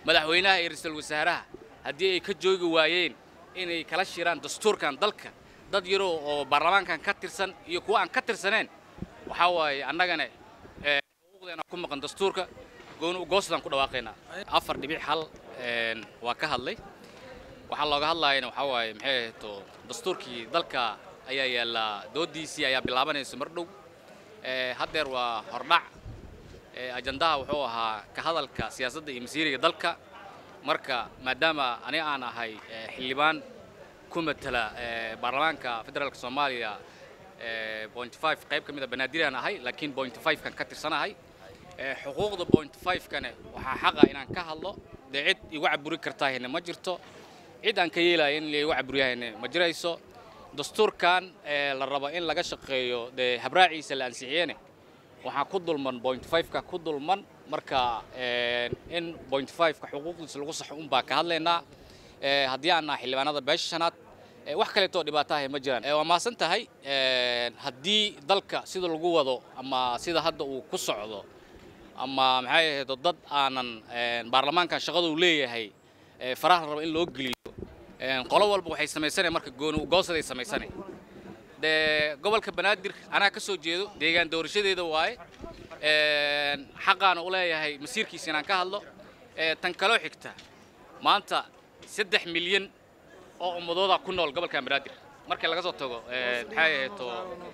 madaxweynaha iyo ra-iisul wasaaraha haddii ay ka joogi waayeen inay kala shiraan dastuurkan dalka dad yaroo oo baarlamaankan ka tirsan iyo kuwa aan ka tirsaneen waxaa waaye annagana xuquuqdeena ku maqan dastuurka goosdaan ku dhawaaqaynaa afar dhibic hal waa ka hadlay waxaa looga hadlaayana waxaa waaye maxay ahayto dastuurkii dalka ayaa yaallaa doodiisii ayaa bilaabanaysa mar dhow haddeer waa hordhac ajandaha wuxuu ahaa ka hadalka siyaasadda iyo masiiriga dalka marka maadaama ani aan ahay xildhibaan ku matala baarlamaanka federaalka soomaaliya point five qayb ka mid a banaadir aan ahay laakiin point five kan ka tirsanahay xuquuqda point five kane waxaa xaqa inaan ka hadlo dee cid igu caburi kartaahine ma jirto cid aan ka yeelaya in laigu caburiyahayne ma jirayso dastuurkan la rabo in laga shaqeeyo dee habraaciisa la ansixiyene waxaa ku dulman point five-ka ku dulman marka in point five-ka xuquuqdiisa lagu saxo un baa ka hadlaynaa haddii aan naha xildhibaanada beesha shanaad wax kaleetoo dhibaatahay ma jiraan waa maasan tahay haddii dalka sida lagu wado ama sida hadda uu ku socdo ama maxay ahaydo dad aanan baarlamaankan shaqada uu leeyahay faraha rabo in loo geliyo qolo walba waxay samaysanaya marka goosaday samaysanay dee gobolka banaadir anaa ka soo jeedo deegaan doorashadeeda waaye xaqaana u leeyahay masiirkiisa inaan ka hadlo tan kaloo xigta maanta saddex milyan oo ummadooda ku nool gobolkan banaadir markii laga soo tago maxay ahayto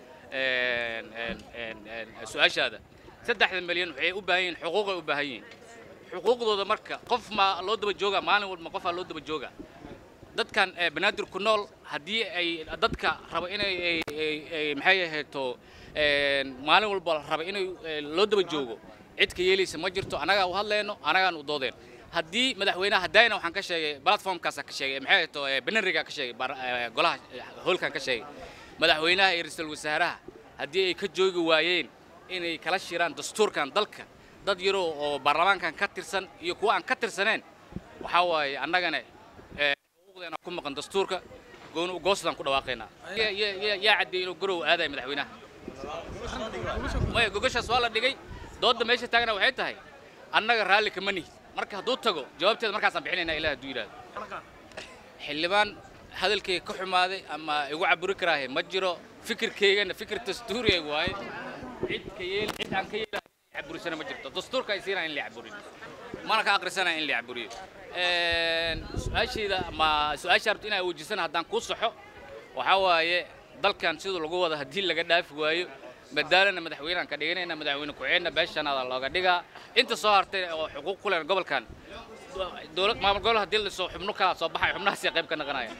su-aashaada saddexda milyan waxay u baahan yihiin xuquuqay u baahan yihiin xuquuqdooda marka qof ma loo daba jooga maalin walba qofaa loo daba jooga dadkan banaadir ku nool haddii ay dadka raba inay maxay ahayto maalin walba raba inay loo daba joogo cid ka yeelaysa ma jirto annagaa u hadlayno annagaan u doodeen haddii madaxweynaha haddayna waxaan ka sheegay platformkaasa ka sheegay maxay ahayto banariga ka sheegay golaha hoolkan ka sheegay madaxweynaha iyo ra-iisul wasaaraha haddii ay ka joogi waayeen inay kala shiraan dastuurkan dalka dad yaroo oo baarlamaankan ka tirsan iyo kuwa aan ka tirsaneen waxaa waaye annagana xuquuqdeena ku maqan dastuurka goosdaan ku dhawaaqaynaa yaa caddeeyey inuu garow aadaya madaxweynaha maya gogashaas waa la dhigay doodda meesha taagana waxay tahay annaga raalli kama nihi marka hadduu tago jawaabteeda markaasaan bixinaynaa ilaah hadduu yidhahdo xildhibaan hadalkayga ka xumaaday ama igu caburi karaahe ma jiro fikirkaygana fikir dastuuriga waaye cid ka yeel cid aan ka yeelahay caburisana ma jirto dastuurka ay siinaya in la caburin mana ka aqrisanaya in la caburiyo su-aashayda ama su-aasha rabto inaa wejisana haddaan kuu saxo waxaa waaye dalkan siduu lagu wada haddii laga dhaafi waayo madaalana madaxweyneaan ka dhiganayna madaxweyne ku-xigeenna beeshanaada looga dhigaa inta soo hartay oo xuquuq ku leh gobolkan dowlad maamul gobol haddii la soo xubno kala soo baxay xubnahaasay qayb ka naqanaya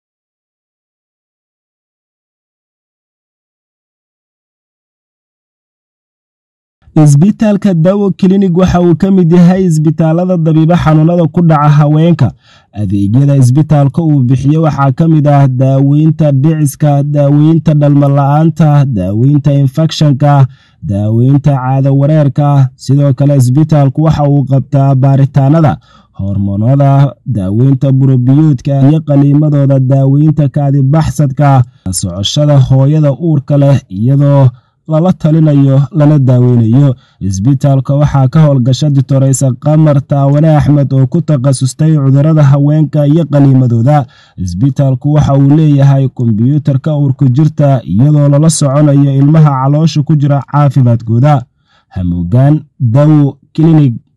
isbitaalka dawo klinig waxa uu ka mid yahay isbitaalada dabiibo xanuunada ku dhaca haweenka adeegyada isbitaalka uu bixiyo waxaa ka mid ah daaweynta dhiciska daaweynta dhalmala-aanta daaweynta infekshanka daaweynta caado wareerka sidoo kale isbitaalku waxa uu qabtaa baaritaanada hormoonada daaweynta burobiyoodka iyo qaliimadooda daaweynta kaadibaxsadka socoshada hooyada uurka leh iyadoo lala talinayo lana daaweynayo isbitaalka waxaa ka howlgasha ditoreysa qamar taawane axmed oo ku takhasustay cudurada haweenka iyo qaniimadooda isbitaalku waxa uu leeyahay kombyuutarka uurku jirta iyadoo lala soconayo ilmaha caloosha ku jira caafimaadkooda hamuugaan dawo klinig